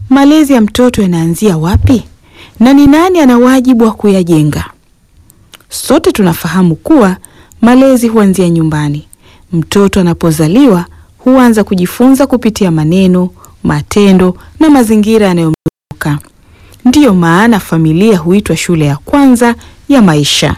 malezi ya mtoto yanaanzia wapi na ni nani ana wajibu wa kuyajenga? Sote tunafahamu kuwa malezi huanzia nyumbani. Mtoto anapozaliwa huanza kujifunza kupitia maneno, matendo na mazingira yanayomzunguka. Ndiyo maana familia huitwa shule ya kwanza ya maisha.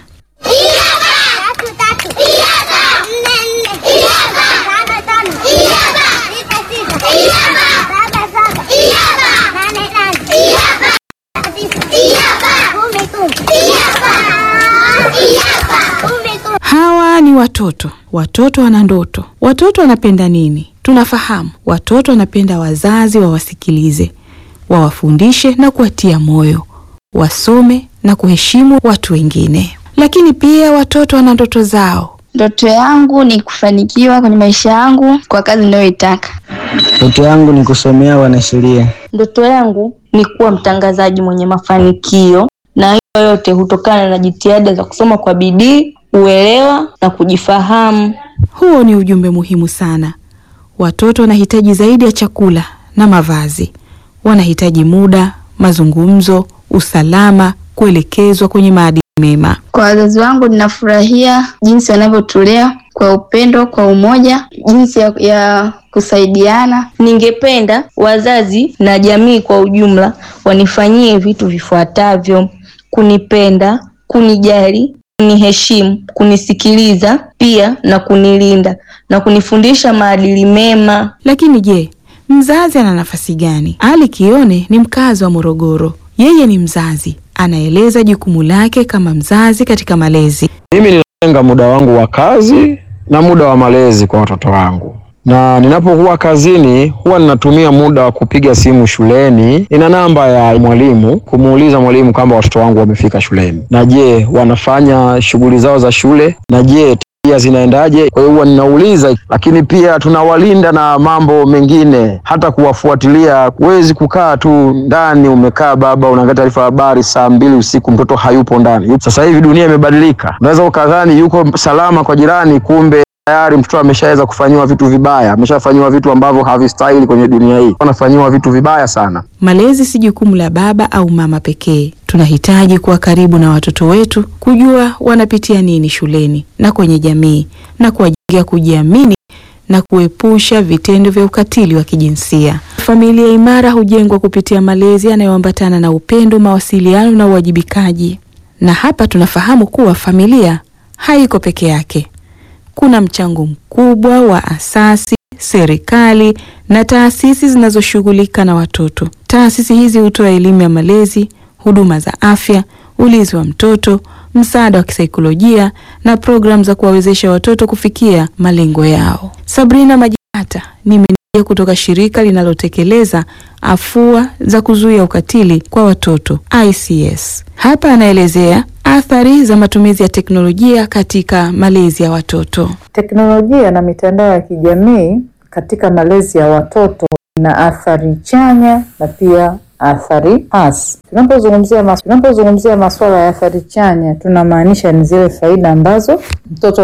Hawa ni watoto. Watoto wana ndoto. Watoto wanapenda nini? Tunafahamu watoto wanapenda wazazi wawasikilize, wawafundishe na kuwatia moyo, wasome na kuheshimu watu wengine. Lakini pia watoto wana ndoto zao. Ndoto yangu ni kufanikiwa kwenye maisha yangu kwa kazi ninayoitaka. Ndoto yangu ni kusomea wanasheria. Ndoto yangu ni kuwa mtangazaji mwenye mafanikio, na hiyo yote hutokana na jitihada za kusoma kwa bidii, uelewa na kujifahamu. Huo ni ujumbe muhimu sana. Watoto wanahitaji zaidi ya chakula na mavazi. Wanahitaji muda, mazungumzo, usalama, kuelekezwa kwenye maadili mema. Kwa wazazi wangu ninafurahia jinsi wanavyotulea kwa upendo, kwa umoja, jinsi ya, ya kusaidiana. Ningependa wazazi na jamii kwa ujumla wanifanyie vitu vifuatavyo: kunipenda, kunijali, kuniheshimu, kunisikiliza pia na kunilinda na kunifundisha maadili mema. Lakini je, mzazi ana nafasi gani? Ali Kione ni mkazi wa Morogoro. Yeye ni mzazi, anaeleza jukumu lake kama mzazi katika malezi. Mimi ninatenga muda wangu wa kazi na muda wa malezi kwa watoto wangu, na ninapokuwa kazini huwa ninatumia muda wa kupiga simu shuleni. Nina namba ya mwalimu kumuuliza mwalimu kwamba watoto wangu wamefika shuleni, na je, wanafanya shughuli zao za shule, na je tabia zinaendaje? Kwa hiyo huwa ninauliza, lakini pia tunawalinda na mambo mengine, hata kuwafuatilia. Huwezi kukaa tu ndani umekaa baba, unaangalia taarifa ya habari saa mbili usiku, mtoto hayupo ndani. Sasa hivi dunia imebadilika, unaweza ukadhani yuko salama kwa jirani, kumbe tayari mtoto ameshaweza kufanyiwa vitu vibaya, ameshafanyiwa vitu ambavyo havistahili kwenye dunia hii, anafanyiwa vitu vibaya sana. Malezi si jukumu la baba au mama pekee. Tunahitaji kuwa karibu na watoto wetu, kujua wanapitia nini shuleni na kwenye jamii, na kuwajengea kujiamini na kuepusha vitendo vya ukatili wa kijinsia. Familia imara hujengwa kupitia malezi yanayoambatana na upendo, mawasiliano na uwajibikaji. Na hapa tunafahamu kuwa familia haiko peke yake. Kuna mchango mkubwa wa asasi, serikali na taasisi zinazoshughulika na watoto. Taasisi hizi hutoa elimu ya malezi, huduma za afya, ulinzi wa mtoto, msaada wa kisaikolojia na programu za kuwawezesha watoto kufikia malengo yao. Sabrina Majihata ni meneja kutoka shirika linalotekeleza afua za kuzuia ukatili kwa watoto ICS. Hapa anaelezea athari za matumizi ya teknolojia katika malezi ya watoto. Teknolojia na mitandao ya kijamii katika malezi ya watoto ina athari chanya na pia athari hasi. Tunapozungumzia mas tunapozungumzia masuala ya athari chanya, tunamaanisha ni zile faida ambazo mtoto